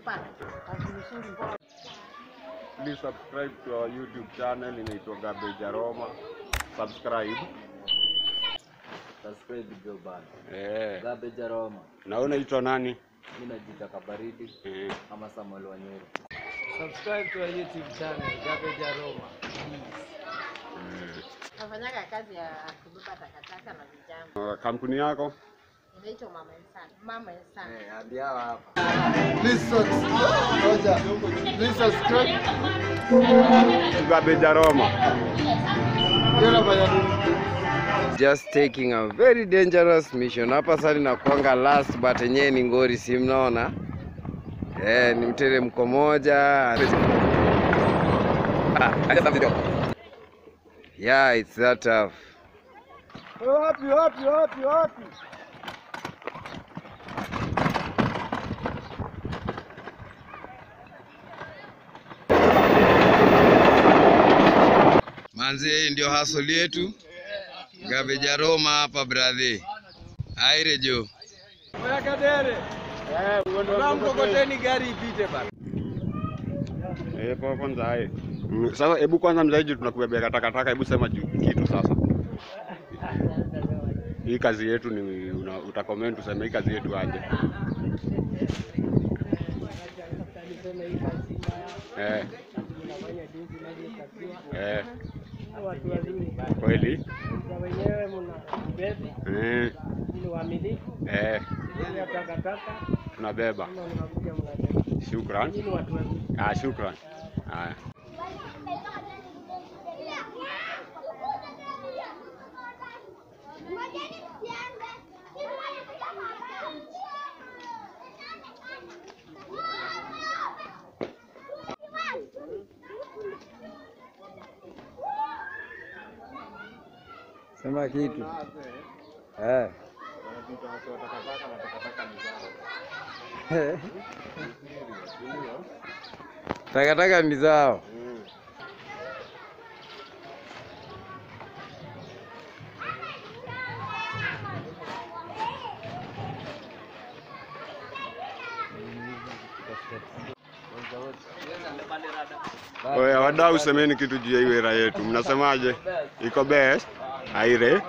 kupata kazi nzuri bora. Please subscribe to our YouTube channel inaitwa Garbage Aroma. Subscribe. Subscribe bro bana. Eh. Garbage Aroma. Na unaitwa nani? Mimi najiita Kabaridi Eh. ama Samuel Wanyoro. Subscribe to our YouTube channel, Garbage Aroma. Nafanyaga kazi ya kubeba takataka na vijana. Uh, Kampuni yako? Inaitwa Mama Insani. Mama Insani. Eh, hadi hawa hapa. Garbage Aroma. Just taking a very dangerous mission. Hapa sasa linakuanga last but yenyewe ni ngori, si mnaona? Eh, ni mteremko moja. Yeah, it's that tough. Wapi wapi wapi wapi? Manzi, hii ndio hustle yetu. Garbage Aroma hapa brother. Aire jo. Oya kadere. Na mkokoteni gari ipite bana. Eh, kwa kwanza hai. Mm, Sasa hebu kwanza mzaiji tunakubebea takataka, hebu sema ju- kitu sasa. Hii kazi yetu ni una, utakomment useme hii kazi yetu aje. Eh. Eh. watu wazuri Kweli? na wenyewe mnabeba Eh. ili waaminifu Eh. ili ya takataka Tunabeba. kama mnakuja mnabeba Shukran. ili watu wazuri Ah, shukran. Haya. Sema kitu. Eh. Takataka ni zao. Oya, wadau semeni kitu juu ya hii wera yetu. Mnasemaje? Iko best? Aire.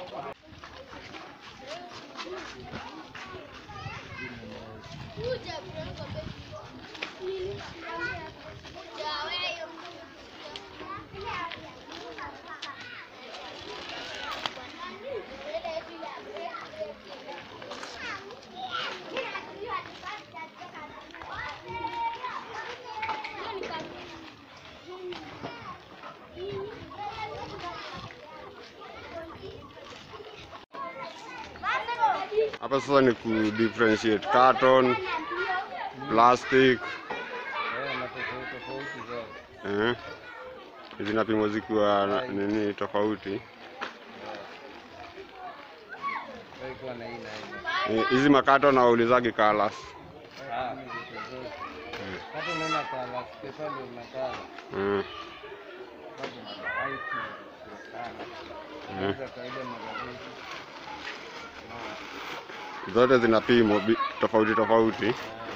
Hapa sasa ni ku differentiate carton, plastic, eh, zinapimwa zikiwa na- nini tofauti. Eh, Hizi makato na waulizagi colors. Hata unaona kala, special unakala. Mm. Mm. Za kawaida magazeti. Zote zinapimwa bi- tofauti tofauti.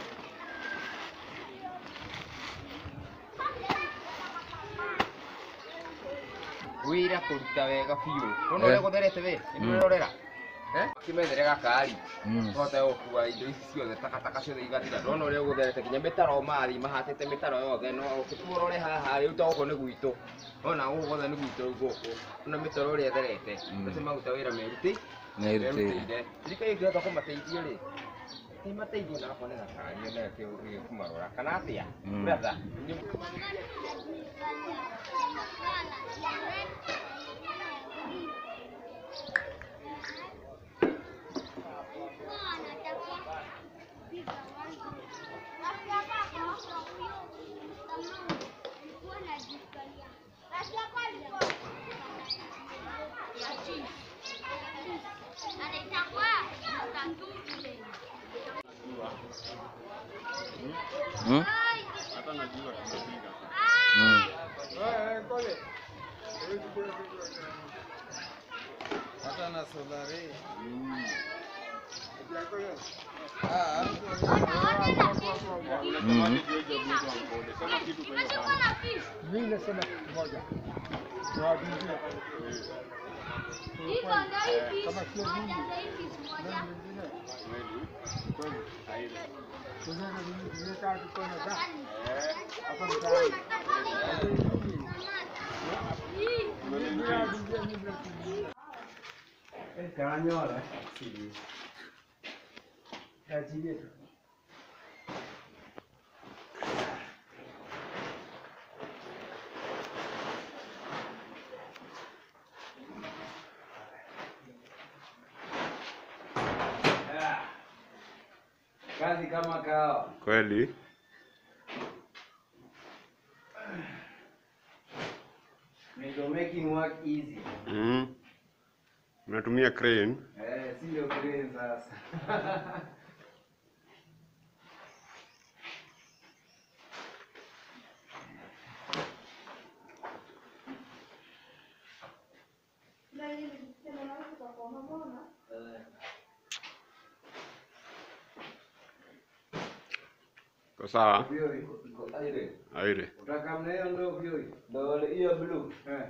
wira kuruta wega biũ ũrona ũrĩa gũtherete we nĩũrorera kĩmethere gakari tũhote gũkua indo ici ciothe takataka ciothe igathira ndona ũrĩa gũtherete nginya mĩtaro mathi mahatĩte mĩtaro yothe no ũrore haha rĩu ta gũkũ nĩ gwitũ ona gũkũ guothe nĩ gwitũ rĩu gũkũ ona mĩtaro ũrĩa ĩtherete acio maruta wĩra meruti merutĩire thirikari ĩngĩhota kũmateithia rĩ ĩmateithie na akone gakari ona kĩmarora kana atĩa brother Hmm? Hmm. Hata na solari. Unasemaje juu ya job yetu Ankole? Sema kitu kwa hiyo bana. Mimi nasema kitu moja. Nawaambia kama sio mimi, nani mwingine? Kweli? Haile. Tunaona mimi nimekaa kikona za Eh, hapa mtaani. Karanyola. Achilie tu. Kazi kama kawa. Kweli? Ndio making work easy. Mhm. Unatumia crane? Eh, si ndio crane sasa. Kwa sawa? Vyo iko iko aire. Aire. Utaka mna hiyo ndio vyo. Ndio ile hiyo blue. Eh.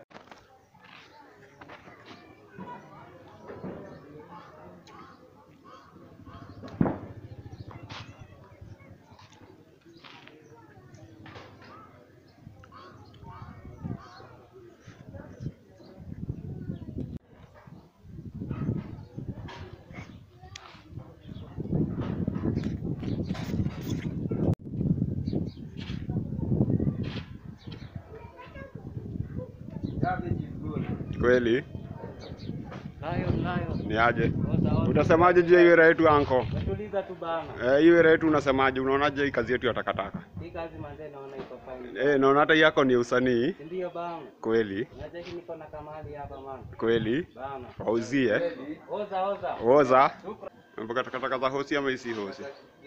Cabbage is good. Kweli? Nayo nayo. Ni aje? Oza oza. Utasemaje juu ya hiyo yetu anko? Natuliza tu bana. Eh, hiyo yetu unasemaje? Unaonaje hii kazi yetu ya takataka? Hii kazi manze naona iko fine. Eh, naona hata hii yako ni usanii. Si Ndio bana. Kweli? Unajua niko na kamali hapa man. Kweli? Bana. Wauzie. Oza oza. Oza. Mpaka takataka za hosi ama isi hosi?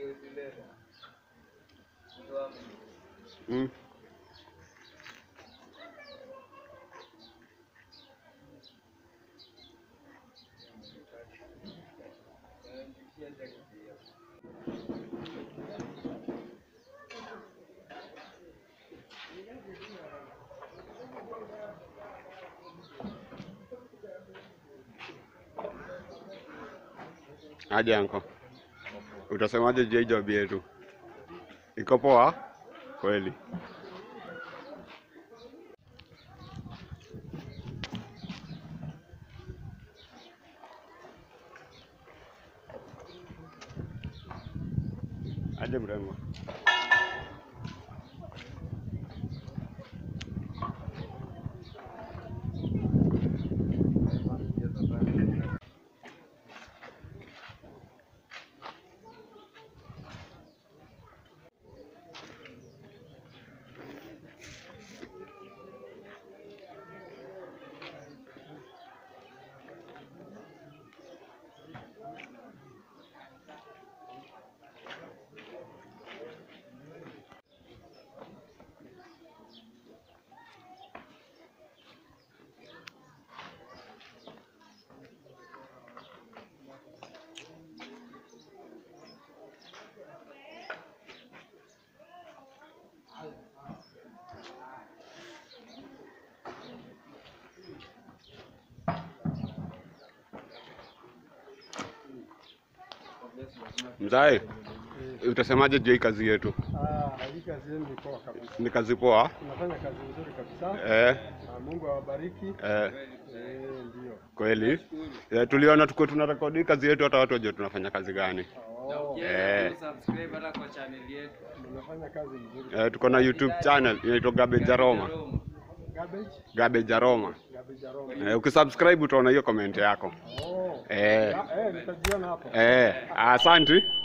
Mm. Aje anko. Utasemaje juu ya hii job yetu? Iko poa? Kweli. Aje mrembo. Mzae, utasemaje juu ya hii kazi yetu? Ah, hii kazi yenu ni poa kabisa. Ni kazi poa? Unafanya kazi nzuri kabisa. Eh, Ah, Mungu awabariki. eh, Eh, ndio. kweli. Eh, tuliona tuko tunarekodi kazi yetu hata watu wajue tunafanya kazi gani. Oh, Eh, Subscribe hata kwa channel yetu. mnafanya kazi nzuri. eh, tuko na YouTube channel inaitwa Garbage Aroma. Garbage, Garbage Aroma. garbage aroma. Eh, ukisubscribe utaona hiyo comment yako. Oh. Eh, Ah, eh, nitajiona hapo. eh, asante.